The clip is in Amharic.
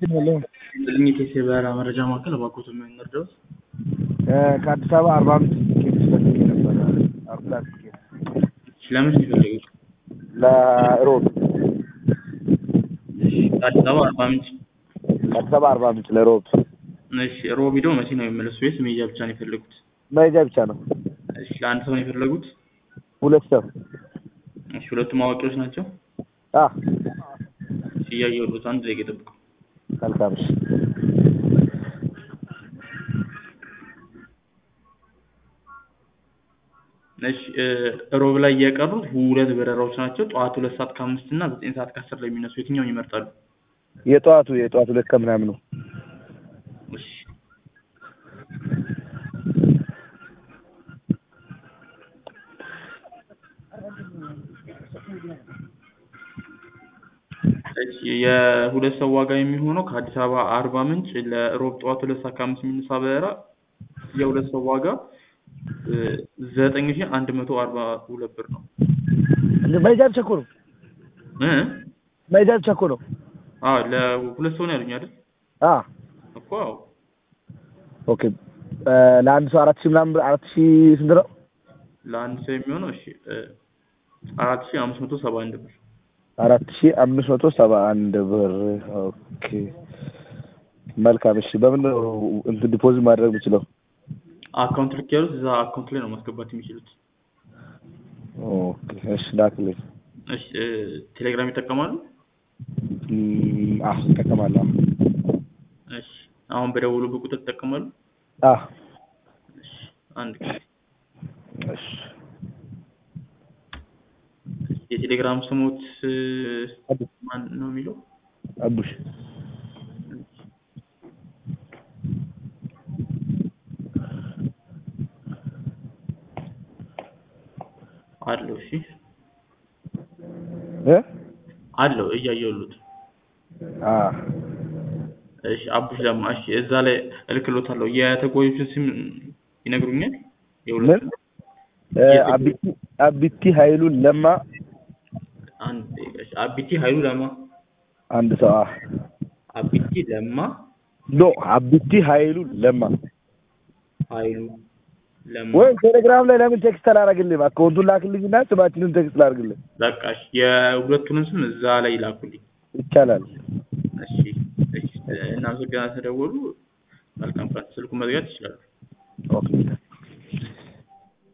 ልኝት የበረራ መረጃ ማዕከል እባክዎት ምን ልርዳዎት? ከአዲስ አበባ አርባ አምስት ቲኬት ፈልጌ ነበረ አውሮፕላን ቲኬት እሺ ለመቼ ነው የፈለጉት? ለሮብ እሺ ከአዲስ አበባ አርባ ምንጭ ከአዲስ አበባ አርባ ምንጭ ለሮብ እሺ ሮብ ሄደው መቼ ነው የሚመለሱ ወይስ መሄጃ ብቻ ነው የፈለጉት? መሄጃ ብቻ ነው። እሺ ለአንድ ሰው ነው የፈለጉት? ሁለት ሰው እሺ ሁለቱም አዋቂዎች ናቸው? አ እሺ እያየሁልዎት አንድ ደቂቃ ይጠብቁ። መልካም እሺ እሺ ሮብ ላይ የቀሩት ሁለት በረራዎች ናቸው። ጠዋት ሁለት ሰዓት ከአምስት እና ዘጠኝ ሰዓት ከአስር ላይ የሚነሱ የትኛውን ይመርጣሉ? የጠዋቱ የጠዋቱ ሁለት ከምናምኑ እሺ እሺ የሁለት ሰው ዋጋ የሚሆነው ከአዲስ አበባ አርባ ምንጭ ለሮብ ጠዋት ሁለት ሰዓት ከአምስት የሚነሳ በረራ የሁለት ሰው ዋጋ ዘጠኝ ሺህ አንድ መቶ አርባ ሁለት ብር ነው። መሄጃ ብቻ እኮ ነው። እ መሄጃ ብቻ እኮ ነው። አዎ ለሁለት ሰው ነው ያሉኝ አይደል? አ እኮ አዎ ኦኬ ለአንድ ሰው አራት ሺህ ምናምን ብር አራት ሺህ ስንት ነው? ለአንድ ሰው የሚሆነው እሺ አራት ሺህ አምስት መቶ ሰባ አንድ ብር አራት ሺህ አምስት መቶ ሰባ አንድ ብር ኦኬ መልካም እሺ በምን ነው እንትን ዲፖዚት ማድረግ የምችለው? አካውንት ልክ ያሉት እዛ አካውንት ላይ ነው ማስገባት የሚችሉት። ኦኬ እሺ ላክልኝ። እሺ ቴሌግራም ይጠቀማሉ? እም፣ አዎ እጠቀማለሁ። እሺ አሁን በደወሉበት ቁጥር ይጠቀማሉ? አዎ እሺ አንድ ጊዜ እሺ የቴሌግራም ስሞት አቡሽ ማን ነው የሚለው? አቡሽ አለው። እሺ እ አለው እያየሁልዎት። አ እሺ አቡሽ ለማ። እሺ እዛ ላይ እልክልዎታለሁ። የተጓዦችን ስም ይነግሩኛል? የሁለቱም እ አቢቲ አቢቲ ኃይሉ ለማ አንድ ደቂቃ። እሺ አቢቲ ኃይሉ ለማ አንድ ሰው አ አቢቲ ለማ ኖ አቢቲ ኃይሉ ለማ ኃይሉ ለማ ወይ ቴሌግራም ላይ ለምን ቴክስት አላደርግልህም? አካውንቱን ላክልኝና ስማችንን ቴክስት ላድርግልህ። በቃ እሺ የሁለቱንም ስም እዛ ላይ ላኩልኝ። ይቻላል። እሺ እሺ እናመሰግናለን ስለደወሉ። መልካም ቀን። ስልኩን መዝጋት ይችላሉ። ኦኬ